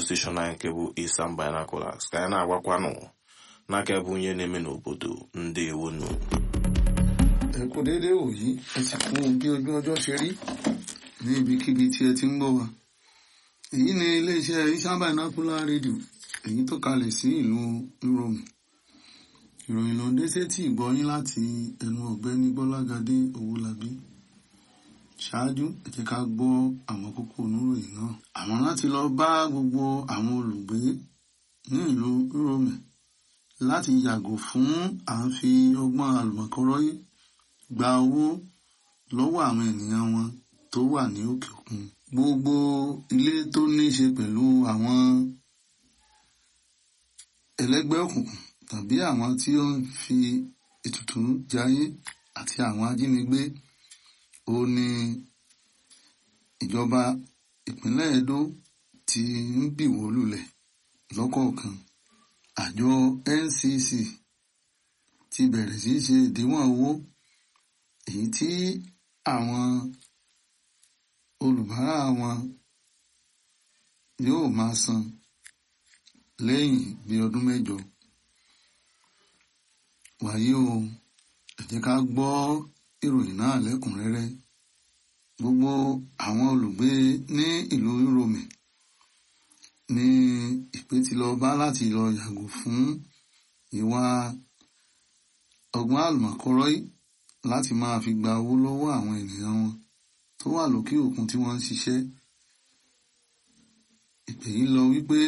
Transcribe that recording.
steshọn anyị nke bụ Isam Binoculars ka anyị na-agwakwanụ n'aka ebe onye na-eme n'obodo ndị ewonu ẹ kú déédéé wòyí ẹ sì kú bí ojú ọjọ́ ṣe rí ní ibikíbi tí ẹ ti ń gbọ́ wa èyí ni iléeṣẹ́ Isam Binocular rédíò èyí tó kalẹ̀ sí ìlú Ìrọ̀mù ìròyìn ló ń dé sétí ìgbọ́yín láti ẹnu ọ̀gbẹ́ni Gbọ́lágadé Owólabí ṣáájú ẹ jẹ́ ká gbọ́ àwọn kókó oníròyìn náà àwọn láti lọ bá gbogbo àwọn olùgbé ní ìlú Ìrọ̀mù láti yàgò fún à ń fi ọgbọ́n àlùmọ̀kọ́rọ́yé gba owó lọ́wọ́ àwọn ènìyàn wọn tó wà ní òkè òkun gbogbo ilé tó ní í ṣe pẹ̀lú àwọn ẹlẹ́gbẹ́ òkùnkùn tàbí àwọn tí ó ń fi ètùtù jayé àti àwọn ajínigbé ó ní ìjọba ìpínlẹ̀ Edo ti ń bìwó lulẹ̀ lọ́kọ̀ọ̀kan àjọ NCC ti bẹ̀rẹ̀ sí í ṣe ìdíwọ̀n owó èyí tí àwọn olùbárà wọn yóò máa san lẹ́yìn bí ọdún mẹ́jọ wàyí o ẹ jẹ́ ká gbọ́ ìròyìn náà lẹ́kùnrẹ́rẹ́ gbogbo àwọn olùgbé ní ìlú Ìrọ̀mì ní ìpè tí lọ bá láti lọ yàgò fún ìwà ọgbọ́n àlùmọ̀kọ́rọ́yí láti máa fi gba owó lọ́wọ́ àwọn ènìyàn wọn tó wà lókè òkun tí wọ́n ń ṣiṣẹ́ ìpè yìí lọ wípé